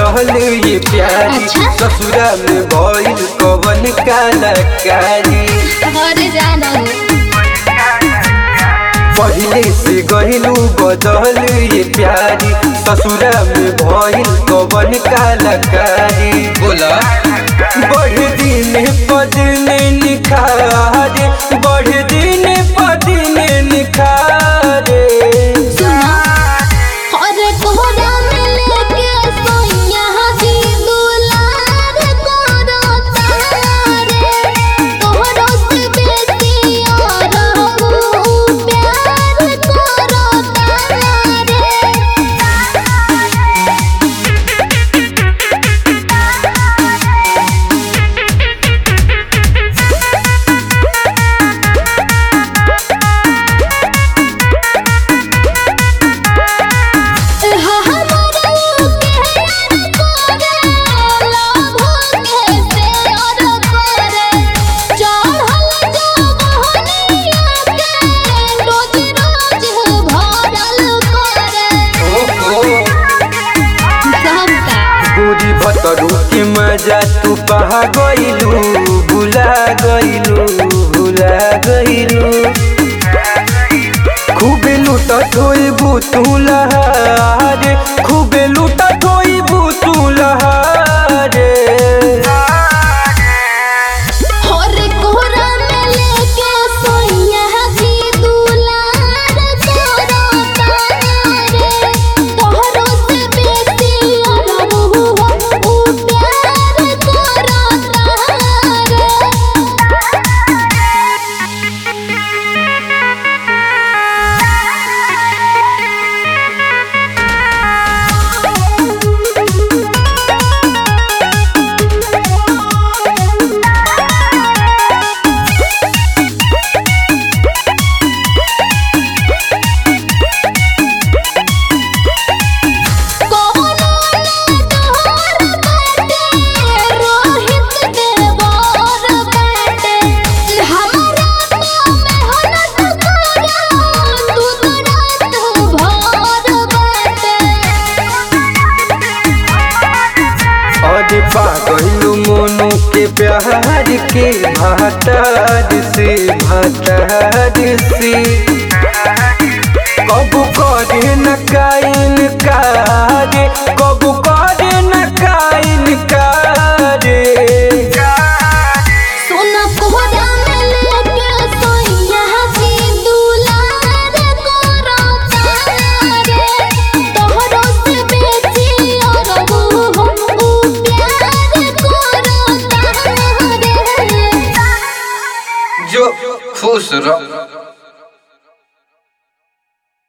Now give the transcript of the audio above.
गजल ये प्यारी अच्छा? ससुरा में भइल कवन कलाकारी घर जाना हो पहिले से गहिलू गजल ये प्यारी ससुरा में भइल कवन कलाकारी बोला बढ़ दिन पदने निखारे बढ़ दिन पदने निखारे सुना और कोहरा में लेके सोइया जी दुलार करो तारे तोहरो से बेसी और हम प्यार करो तारे गोरी भतरू के मजा तू पहा गइलू भुला गइलू भुला गइलू खूबे लुटत होइबू तू लहारे खूबे लुटत होइबू तू लहारे अरे पागलू मोनू के प्यार के भातार से भातार से कब करे न काइन कारे कब करे न काइन कारे सोना कोहरा में लेके सोइया जी दुलार करो तारे तोहरो से बेसी और हम ऊ प्यार करो तारे जो खुश रह